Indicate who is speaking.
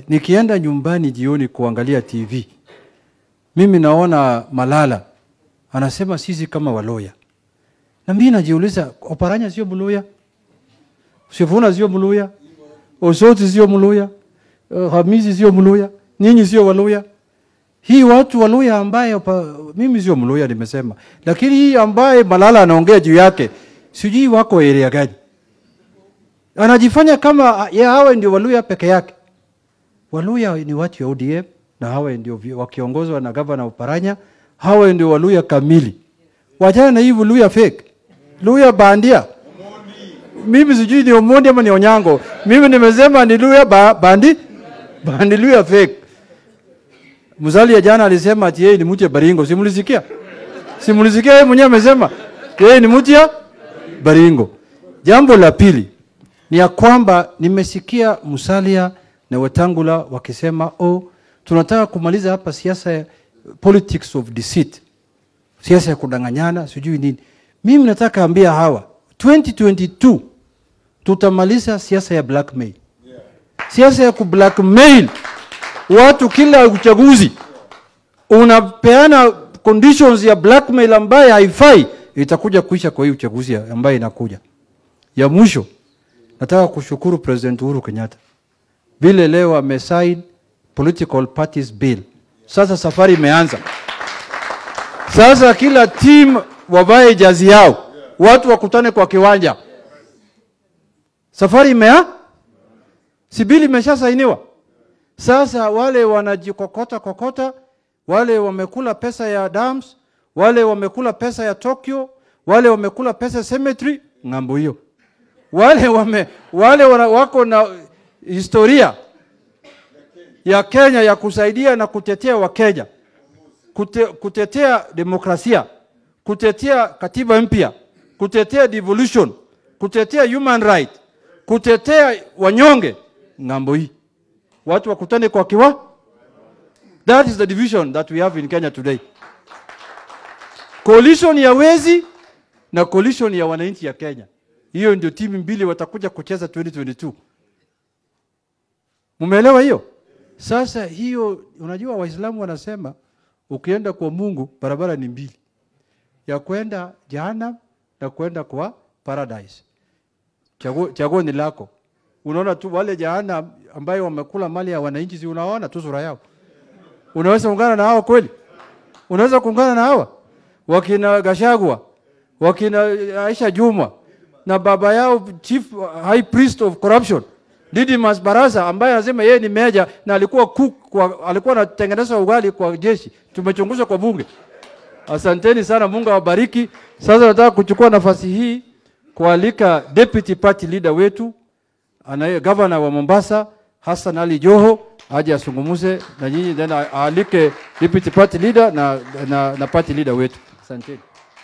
Speaker 1: nikienda nyumbani jioni kuangalia TV, mimi naona Malala anasema sisi kama Waloya, na mimi najiuliza, Oparanya sio Mluya, Sifuna sio Mluya, Osoti sio Mluya, uh, Hamisi sio Mluya, nyinyi sio Waluya. Hii watu Waluya ambaye opa, mimi sio Mluya nimesema, lakini hii ambaye Malala anaongea juu yake sijui wako area gani, anajifanya kama ya hawa ndio Waluya peke yake. Waluya ni watu ya ODM na hawa ndio vi- wakiongozwa na gavana Oparanya, hawa ndio Waluya kamili. Wachana na hii Luya fake, Luya bandia. Mimi sijui ni Omondi ama ni Onyango. Mimi nimesema ni Luya ba, bandi bandi Luya fake. Mzali ya jana alisema ati yeye ni mtu ya Baringo. Simulisikia? Simulisikia yeye mwenyewe amesema yeye ni mtu ya Baringo. Jambo la pili ni ya kwamba nimesikia Musalia na Wetangula wakisema oh, tunataka kumaliza hapa siasa ya politics of deceit, siasa ya kudanganyana, sijui nini. Mimi nataka ambia hawa 2022 tutamaliza siasa ya blackmail, siasa ya kublackmail watu kila uchaguzi unapeana conditions ya blackmail ambaye haifai, itakuja kuisha kwa hii uchaguzi ya- ambaye inakuja. Ya mwisho, nataka kushukuru President Uhuru Kenyatta vile leo amesign political parties bill. Sasa safari imeanza. Sasa kila team wavae jazi yao, watu wakutane kwa kiwanja. Safari imea, si bili imeshasainiwa. Sasa wale wanajikokota kokota, wale wamekula pesa ya dams, wale wamekula pesa ya Tokyo, wale wamekula pesa ya cemetery ng'ambo hiyo, wale wame, wale wana, wako na historia ya Kenya ya kusaidia na kutetea Wakenya, kute, kutetea demokrasia, kutetea katiba mpya, kutetea devolution, kutetea human right, kutetea wanyonge ng'ambo hii watu wakutane kwa kiwa. That is the division that we have in Kenya today. Coalition ya wezi na coalition ya wananchi ya Kenya. Hiyo ndio timu mbili watakuja kucheza 2022. Mumeelewa hiyo? Sasa hiyo, unajua Waislamu wanasema ukienda kwa Mungu barabara ni mbili, ya kwenda jahannam na kwenda kwa paradise. Chaguo, chaguo ni lako. Unaona tu wale jahannam ambayo wamekula mali ya wananchi, si unaona tu sura yao? Unaweza kuungana na hao kweli? Unaweza kuungana na hawa wakina Gashagwa, wakina Aisha Juma na baba yao chief high priest of corruption Didmus Barasa ambaye anasema yeye ni meja na alikuwa cook kwa, alikuwa anatengeneza ugali kwa jeshi. Tumechunguzwa kwa bunge. Asanteni sana, Mungu awabariki. Sasa nataka kuchukua nafasi hii kualika deputy party leader wetu anaye governor wa Mombasa Hassan Ali Joho aje asungumuze na nyinyi, then aalike deputy party leader na, na, na party leader wetu. Asanteni.